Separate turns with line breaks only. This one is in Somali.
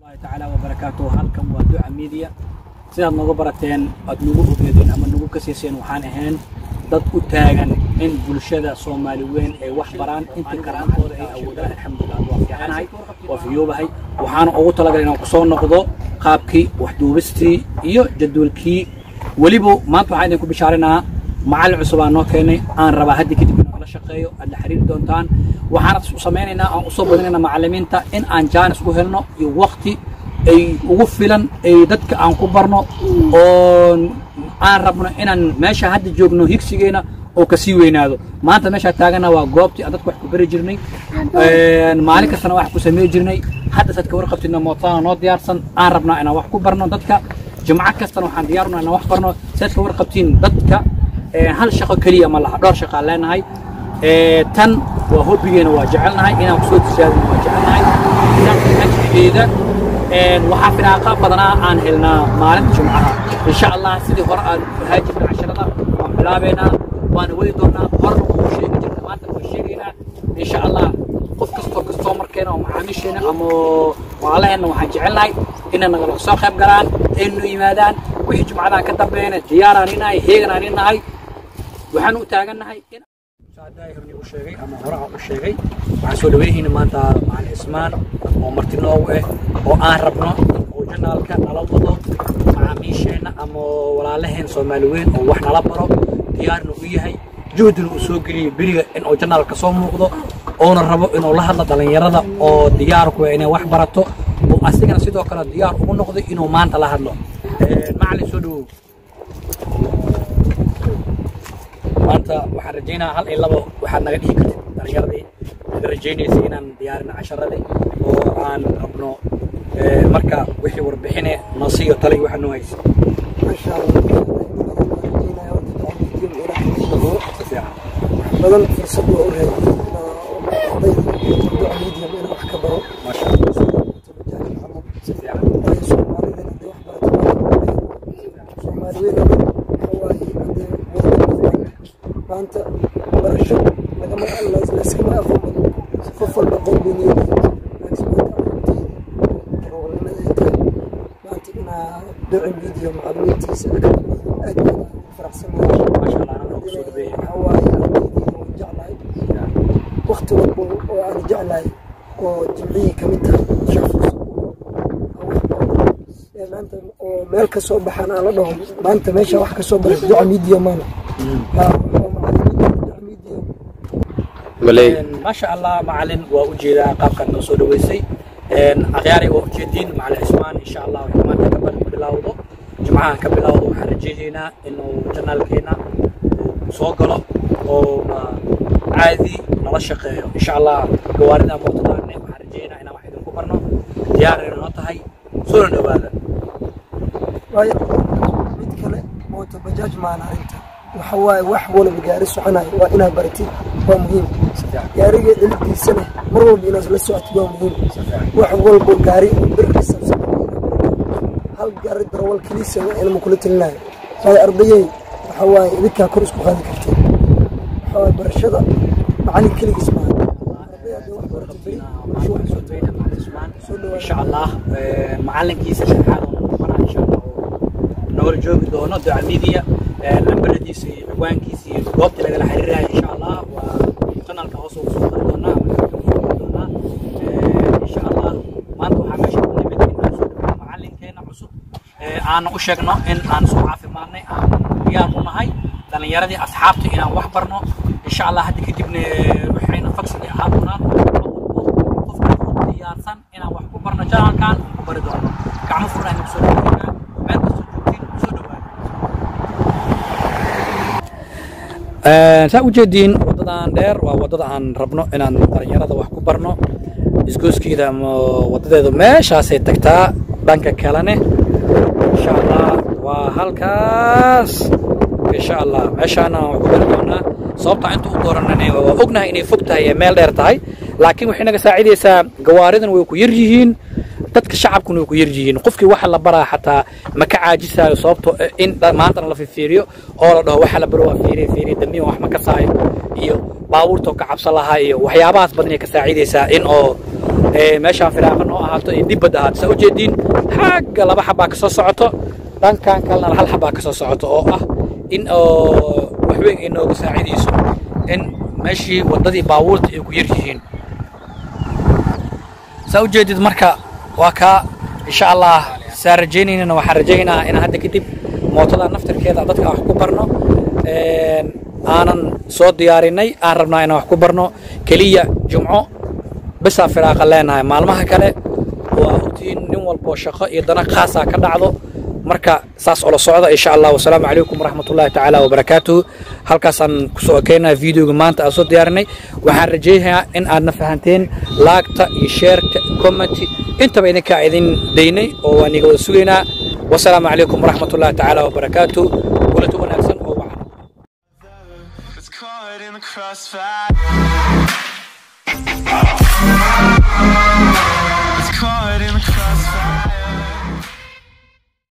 الله تعالى وبركاته halkan waa duca media sidaad nooga barateen aad nagu ogeedeen ama nagu kasiiseen waxaan ahayn dad u taagan in bulshada soomaali weyn ay wax baraan intii karaantooda ay awoodaan alxamdulilah waa fiicanahay waa fiyoobahay waxaana ugu talagalay inaan kusoo noqdo qaabkii waxduubistii iyo jadwalkii weliba maanta waxaan idinku bishaarinaa macallin cusub aan noo keenay aan rabaa haddi kadib inaan la shaqeeyo aad la xiriiri doontaan waxaan u samaynaynaa aan usoo badinaynaa macallimiinta in aan jaanis u helno iyo waqti ay ugu filan ay dadka aan ku barno oo aan rabno inaan meesha hadda joogno higsigeena oo kasii weynaado maanta meeshaa taagana waa goobtii aan dadka wax ku bari jirnay maalin kastana wax ku samey jirnay hadda sad ka warqabtidna mootana noo diyaarsan aan rabnaa inaan wax ku barno dadka jimco kastana waxaan diyaarnaa inaan wax barno sad ka warqabtiin dadka hal shaqo keliya ma laha dhowr shaqaan leenahay tan waa hobbigeena waa jecelnahay inaan kusoo tijaabino waa jecelnahay ajrigeeda waxaa firaaqa badanaa aan helnaa maalinta jumcaha insha allah sidii hore aan haajirna casharada waan bilaabeynaa waana wadi doonaa horna wuu sheegi jirna maanta waan sheegaynaa insha allah qof kastoo kastoo markeena oo macaamiisheena ama walaalaheena waxaan jecelnahay inay nagala soo qayb galaan aynu yimaadaan wixii jumcadaan ka dambeeyana diyaaraan inahay heeganaan inahay waxaan u taagannahay in u sheegay ama hore aan u sheegay waxaan soo dhaweyhayna maanta macalin ismaan oo marti noogu ah oo aan rabno oo janaalka nala wado macaamiisheenna ama walaalaheen soomaali weyn oo wax nala baro diyaarna u yahay juhdina uu soo geliyay beriga in uu janaalka soo muuqdo oona rabo inuu la hadlo dhallinyarada oo diyaarku inay wax barato oo asigana sidoo kale diyaar ugu noqday inuu maanta la hadlo macalin soo dhawow maanta waxaan rajaynaa hal iyo labo waxaad naga dhihi kartid dhalinyaradii naga rajaynaysa inaan diyaarino casharadii oo aan rabno marka wixii warbixine nasiyo tale waxaa noo haysa
badan fursad waa u raadiyay inaan wax ka baro
maasha si fiican
soomaalidana hadday wax barato soomaaliweyn maanta barasho lagama layskama aqoon badan qof walba qowbiniyad maanta inaa duci video macluumiintiisa aad baan faraxsanahay
maasha allah anaa ku soo dhaweeyay
waxaa waaye ardaydii oo jeclahay wakti walba oo aan jeclahay oo jimcihii kamid tahay shafus maanta oo meel ka soo baxaan aan la dhaho maanta meesha wax ka soo baray duca media maana
maasha allah macalin waa u jeedaa qaabkaad noo soo dhaweysay akhyaari waa ujeediin macalin cismaan insha allah wuxuu maanta ka ban bilowdo jimcahan ka bilowdo waxaan rajaynaynaa inuu janaalkeena soo galo oo caadi nala shaqeeyo insha allah gawaarida mootadaane waxaan rajaynaa inaan wax idinku barno diyaarayna noo tahay soona dhawaada
waayo mid kale mooto bajaaj maana arrinta waxa waaye wax walba gaari soconayo waa inaad baratid waa muhiim gaariga dhalidiisana mar walba inaad la socotid waa muhiim wax walba gaari birkiisa hal gaari darawal keliisa waa inama kula talinayo waayo ardayey waxa waaye idinkaa kor isku qaadi kartid waxa waaye barashada macalin keligiis maaha arday hadday wax barato beri bulsho wax soo soo dhawaada
insha allah macalinkiisa shaqaad noqonaa insha allah nagala joogi doono duca media lambaradiisa iyo ciwaankiisa iyo goobta lagala xiriiraya insha allah waa janalka hoos ugu soo dari doonaa doonaa insha allah maanta waxaa meesha ku nimid in aan soo dhaweyno macalinkeena cusub aana u sheegno in aan soo caafimaadnay aan diyaar u nahay dhalinyaradii asxaabta inaan wax barno insha allah hadda kadibna waxayna fagsigi ahaan doonaan qofka diyaarsan inaan wax ku barno janalkan ku bari doono gacmo furan aynu kusoo dhaweynaa meel kastoo joogtiin kusoo dhawaada saa ujeediin wadadan dheer waa wadada aan rabno inaan dhalinyarada wax ku barno isgooskeeda ama wadadeedu meeshaasay tagtaa dhanka kalene insha allah waa halkaas insha allah meeshaana wax ku bari doonaa sababta inta u dooranane waa ognahay inay fog tahay ee meel dheer tahay laakiin waxay naga saacidaysaa gawaaridan way ku yar yihiin dadka shacabkuna way ku yar yihiin qofkii waxa la baraa xataa ma ka caajisaayo sababto in maantana la fiiriyo oo la dhaho waxa la baro waa fiiriye fiiriye dambiyan wax ma ka saayo iyo baabuurta oo ka cabsan lahaa iyo waxyaabahaas badan ay ka saacidaysaa in oo meeshaan firaaqa noo ahaato iyo dibbadda ahaato saa ujeediin xagga laba xabaa ka soo socoto dhankan kalena hal xabaa ka soo socoto oo ah in oo waxweyn ay nooga saacidayso in meeshii waddadii baabuurta ay ku yar yihiin saa ujeedid marka waa kaa insha allah saa rajaynaynana waxaan rajaynayaa in hadda kadib mootada naftirkeeda dadka wax ku barno aanan soo diyaarinay aan rabnaa inaan wax ku barno keliya jumco bisaa firaaqa leenahay maalmaha kale waa ogtiin nin walboo shaqo iyo dana khaasaa ka dhacdo marka saas ula socda insha allah wasalaamu calaykum waraxmatullahi tacaala wabarakaatuhu halkaasaan kusoo ekeynaya videoga maanta aan soo diyaarinay waxaan rajaynayaa in aadna fahanteen laagta iyo sheerka commenty intaba idinkaa idin daynay oo waan iga wada sugaynaa wasalaamu calaykum waraxmatullahi tacaala wabarakaatuhu walato wanaagsan oo wacan
It's caught in the crossfire.